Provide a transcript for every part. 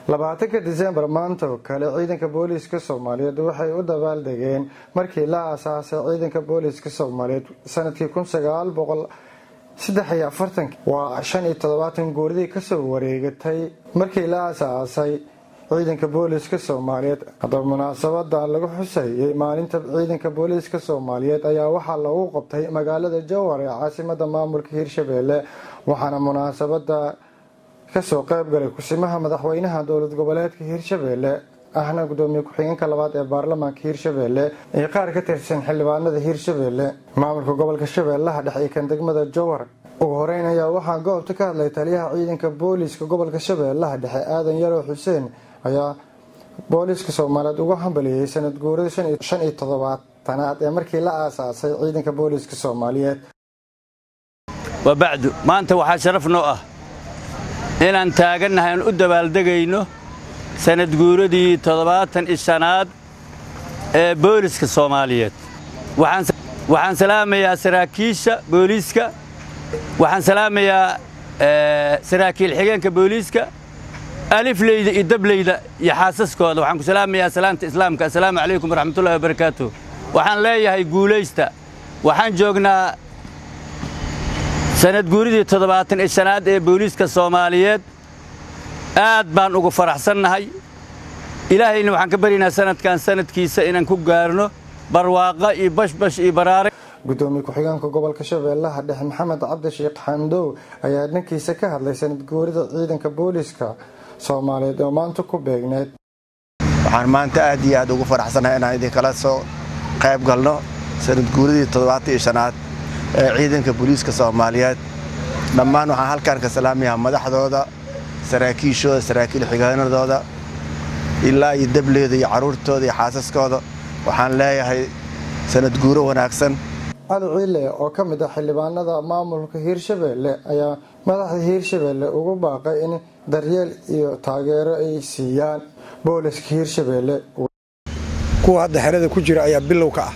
labaatanka disembar maanta oo kale ciidanka booliiska soomaaliyeed waxay u dabaaldegeen markii la aasaasay ciidanka booliiska soomaaliyeed sanadkii kun sagaal boqol saddex iyo afartank waa shan iyo toddobaatan guuridii kasoo wareegatay markii la aasaasay ciidanka booliiska soomaaliyeed haddaba munaasabada lagu xusayay maalinta ciidanka booliiska soomaaliyeed ayaa waxaa lagu qabtay magaalada jowhar ee caasimada maamulka hirshabeelle waxaana munaasabada kasoo qeybgalay kusimaha madaxweynaha dowlad goboleedka hirshabeelle ahna gudoomiye ku-xigeenka labaad ee baarlamaanka hirshabeelle iyo qaar ka tirsan xildhibaanada hirshabeelle maamulka gobolka shabeellaha dhexe iyo kan degmada jowhar ugu horeyn ayaa waxaa goobta ka hadlay taliyaha ciidanka booliiska gobolka shabeellaha dhexe aadan yarow xuseen ayaa booliiska soomaaliyeed uga hambaliyey sanad guurada shan iyo toddobaatanaad ee markii la aasaasay ciidanka booliiska soomaaliyeed wabacdu maanta waxaa sharaf noo ah inaan taagannahay aan u dabaaldegayno sanad guuradii toddobaatan iyo shanaad ee booliiska soomaaliyeed waxaan salaamayaa saraakiisha booliiska waxaan salaamayaa saraakiil xigeenka booliiska alifleyda iyo dableyda iyo xaasaskooda waxaan ku salaamayaa salaamta islaamka assalaamu calaykum waraxmatullahi wabarakaatu waxaan leeyahay guulaysta waxaan joognaa sanad guuridii toddobaatan iyo shanaad ee booliiska soomaaliyeed aad baan ugu faraxsannahay ilaahayna waxaan ka baryaynaa sanadkan sanadkiisa inaan ku gaarno barwaaqa iyo bashbash iyo baraare gudoomiye ku-xigeenka gobolka shabeellaha dhexe maxamed cabdi sheekh xamdow ayaa dhankiisa ka hadlay sanad guurida ciidanka booliiska soomaaliyeed oo maanta ku beegneed waxaan maanta aad iyo aad ugu faraxsannahay inaan idinkala soo qayb galno sanad guuridii toddobaatan iyo shanaad ee ciidanka booliiska soomaaliyeed dhammaan waxaan halkaan ka salaamayaa madaxdooda saraakiishooda saraakiil xigeenadooda ilaa iyo dableyda iyo carruurtooda iyo xaasaskooda waxaan leeyahay sanad guuro wanaagsan cali ciile oo ka mid ah xildhibaanada maamulka hiirshabeelle ayaa madaxda hiirshabeelle ugu baaqay in daryeel iyo taageero ay siiyaan booliska hiirshabeelle kuwa hadda xerada ku jira ayaa bilow ka ah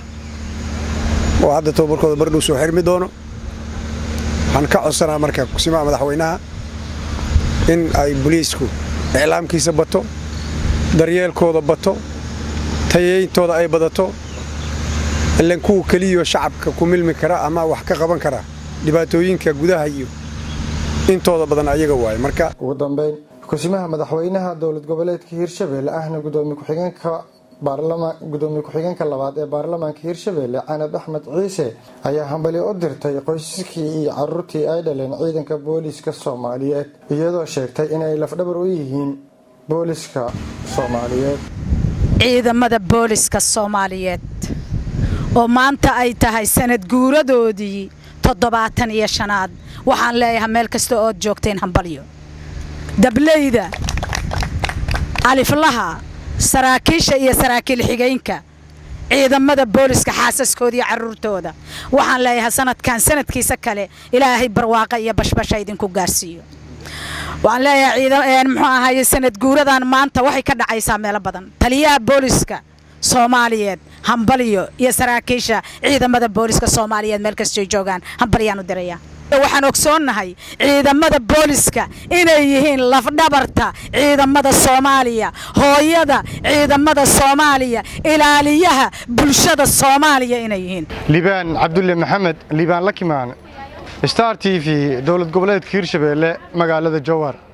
oo hadda tababarkooda bardhow soo xirmi doono waxaan ka codsanaa marka kusimaha madaxweynaha in ay boliisku iclaamkiisa bato daryeelkooda bato tayeyntooda ay badato ilan kuwa keliyo shacabka ku milmi kara ama wax ka qaban kara dhibaatooyinka gudaha iyo intooda badan ayaga waaye marka ugu dambeyn kusimaha madaxweynaha dowlad goboleedka hiirshabeelle ahna gudoomiye ku-xigeenka gudoomiye ku-xigeenka labaad ee baarlamaanka hiirshabeelle canab axmed ciise ayaa hambali u dirtay qoysaskii iyo caruurtii ay dhaleen ciidanka booliiska soomaaliyeed iyadoo sheegtay inay lafdhabar u yihiin booliiska soomaaliyeed ciidamada booliska soomaaliyeed oo maanta ay tahay sanad guuradoodii toddobaatan iyo shanaad waxaan leeyahay meel kasta ood joogteen hambalyo dableyda aliflaha saraakiisha iyo saraakiil xigeynka ciidamada booliska xaasaskooda iyo carruurtooda waxaan leeyahay sanadkan sanadkiisa kale ilaahay barwaaqa iyo bashbasha idinku gaarsiiyo waxaan leeyahay muxuu ahaye sanad guuradan maanta waxay ka dhacaysaa meelo badan taliyaha booliska soomaaliyeed hambalyo iyo saraakiisha ciidamada booliska soomaaliyeed meel kastoy joogaan hambalyaan u diraya waxaan ogsoonnahay ciidamada booliska inay yihiin lafdhabarta ciidamada soomaaliya hooyada ciidamada soomaaliya ilaaliyaha bulshada soomaaliya inay yihiin liibaan cabdulle maxamed liibaan lakimaan star t v dowlad goboleedka hiirshabeelle magaalada jowhar